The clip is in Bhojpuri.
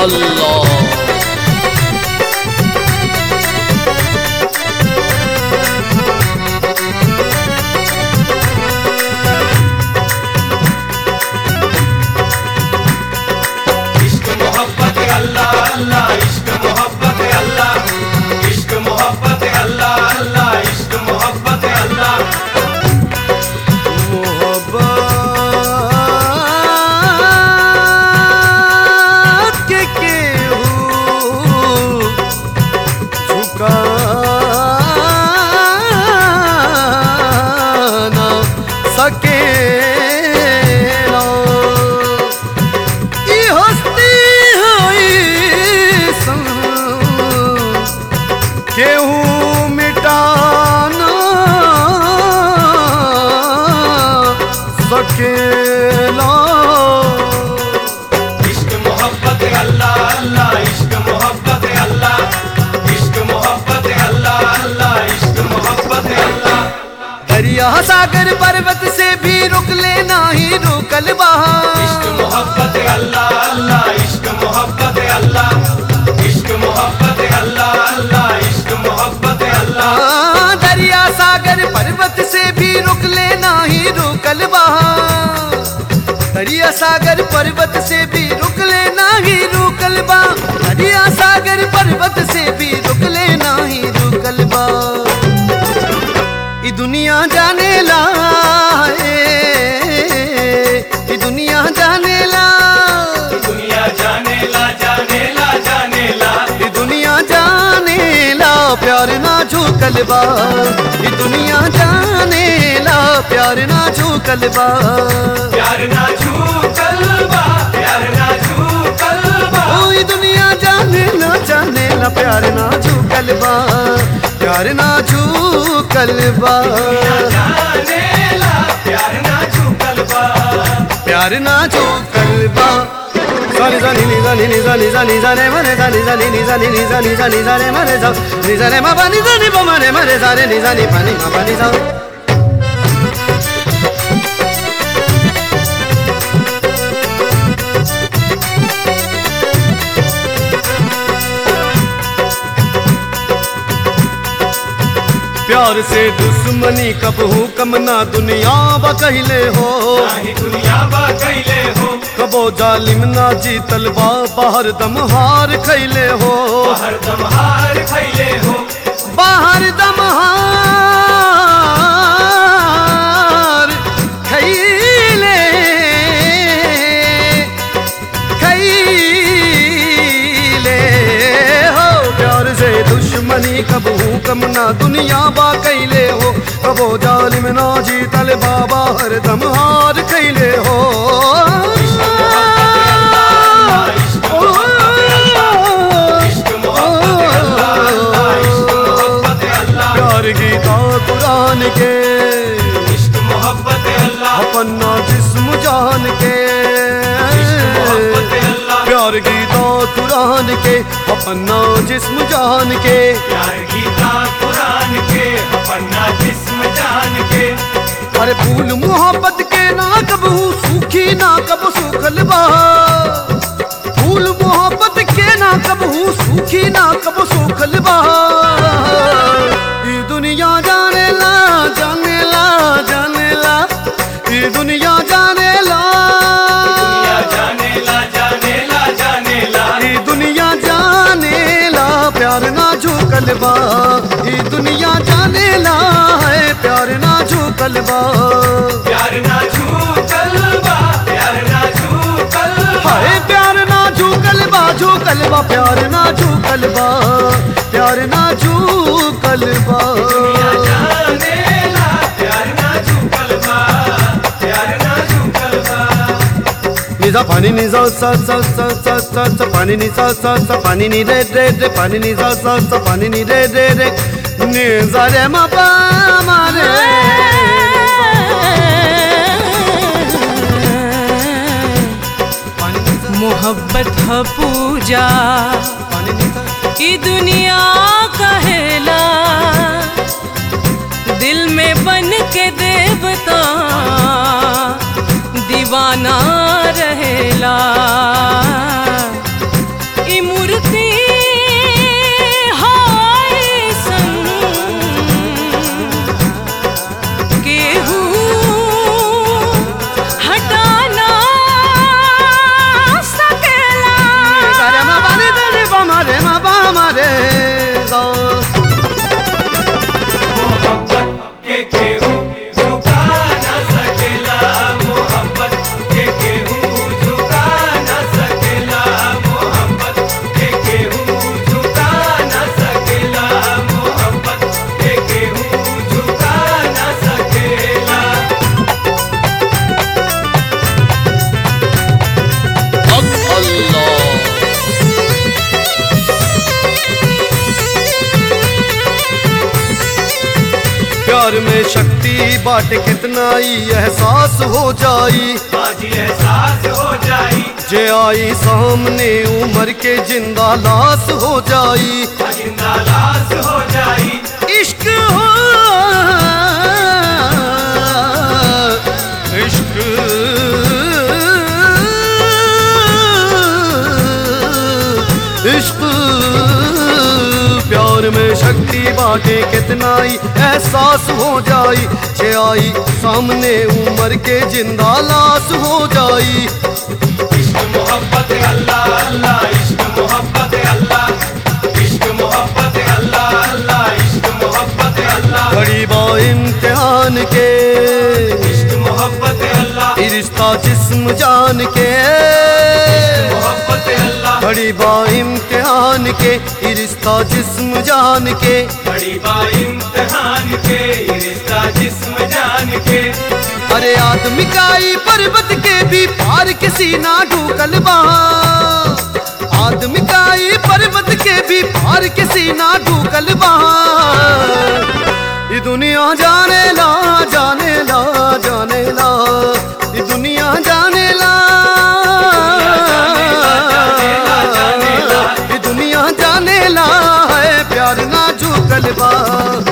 अल्लाह इश्क मोहब्बत अल्लाह अल्लाह इश्क मोहब्बत अल्लाह इश्क मोहब्बत अल्लाह अल्लाह इश्क मोहब्बत अल्लाह मोहब्बत के केहू झुका ना सकेला ई हस्ती होई सन केहू मिटाना सकेला इश्क मोहब्बत अल्लाह अल्लाह इश्क मोहब्बत अल्लाह इश्क मोहब्बत अल्लाह अल्लाह इश्क मोहब्बत अल्लाह दरिया सागर पर्वत से भी रुक लेना ही रुकल इश्क बहा मोहब्बत अल्लाह अल्लाह इश्क मोहब्बत अल्लाह इश्क मोहब्बत अल्लाह अल्लाह इश्क मोहब्बत अल्लाह हाँ, दरिया सागर पर्वत से भी रुक लेना ही रुकल बहा दरिया सागर पर्वत से भी रुक लेना ही रुकल बा दरिया सागर पर्वत से भी रुक लेना ही रुकल बा ई दुनिया जाने ला ए, ई दुनिया जाने ला दुनिया जाने ला जाने ला जाने ला ई दुनिया जाने ला प्यार ना झूकल बा ई दुनिया जाने ला प्यार ना झूकल बा प्यार ना छू कलबा प्यार ना छू कलबा ओ ई दुनिया जाने ला जाने ला प्यार ना झूकल बा प्यार ना झूकल बा जाने ला प्यार ना छू कलबा प्यार ना झूकल बा सानी सानी नी सानी नी सानी सानी सारे मरे सानी सानी नी सानी नी सानी सानी सारे मरे सा नी सारे मा पानी सानी पा मरे मरे सारे नी सानी पानी मा पानी सा प्यार से दुश्मनी कब हूँ कम ना दुनिया बा कहले हो नाही दुनिया बा कैले हो कबो जालिम ना जीतल बा बाहर दम हार खैले हो हर दम हार खैले हो बाहर दम हार खैले खैले हो प्यार से दुश्मनी कब हूँ कम ना दुनिया बा कैले हो कबो जालिम ना जीतल बाबा हर दम हार खैले हो इश्क मोहब्बत अल्लाह इश्क मोहब्बत अल्लाह प्यार गीता कुरान के इश्क मोहब्बत अल्लाह अपना जिस्म जान के मोहब्बत अल्लाह प्यार गीता कुरान के अपना जिस्म जान के प्यार गीता कुरान के अपना जिस्म जान के अरे फूल मोहब्बत के ना कबू सूखी ना कब सूखल बा फूल मोहब्बत के ना कबू सूखी ना कब सूखल बा ये दुनिया जाने ला जाने ला जाने ला ये दुनिया जाने ला दुनिया जाने ला जाने ला जाने ला ये दुनिया जाने ला प्यार ना झूकल बा ये दुनिया जाने ला है प्यार ना झूकल बा प्यार ना छू कलबा प्यार ना छू कलबा हाय प्यार ना झूकल बा झूकल बा प्यार ना झूकल बा प्यार ना झूकल बा जाने ला प्यार ना छू कलबा प्यार ना छू कलबा निजा पानी निजा सा सा सा सा सा सा पानी निजा सा सा पानी नि रे रे रे पानी निजा सा सा पानी नि रे रे रे निजा रे मा पा मा रे पानी निजा मोहब्बत ह पूजा पानी निजा ई दुनिया कहेला दिल में बन के देवता दीवाना रहेला में शक्ति बाट कितना ही एहसास हो जाई आज एहसास हो जाई जे आई सामने उम्र के जिंदा लाश हो जाई जिंदा लाश हो जाई इश्क हो इश्क इश्क प्यार में शक्ति बाटे कितना ही एहसास हो जाई जे आई सामने उम्र के जिंदा लाश हो जाई इश्क मोहब्बत अल्लाह अल्लाह इश्क मोहब्बत अल्लाह इश्क मोहब्बत अल्लाह अल्लाह इश्क मोहब्बत अल्लाह बड़ी बा इम्तिहान के इश्क मोहब्बत अल्लाह ये रिश्ता जिस्म जान के मोहब्बत अल्लाह बड़ी बा इम्तिहान के ये रिश्ता जिस्म जान के बड़ी बा इम्तिहान के ये रिश्ता जिस्म जान के अरे आदमी का ही पर्वत के भी पार किसी ना ढूकल बा आदमी का ही पर्वत के भी पार किसी ना ढूकल बा ये दुनिया जाने ला जाने ला जाने ला ये दुनिया जाने ला जाने ला, जाने ला। ये दुनिया जाने ला है प्यार ना झूकल बा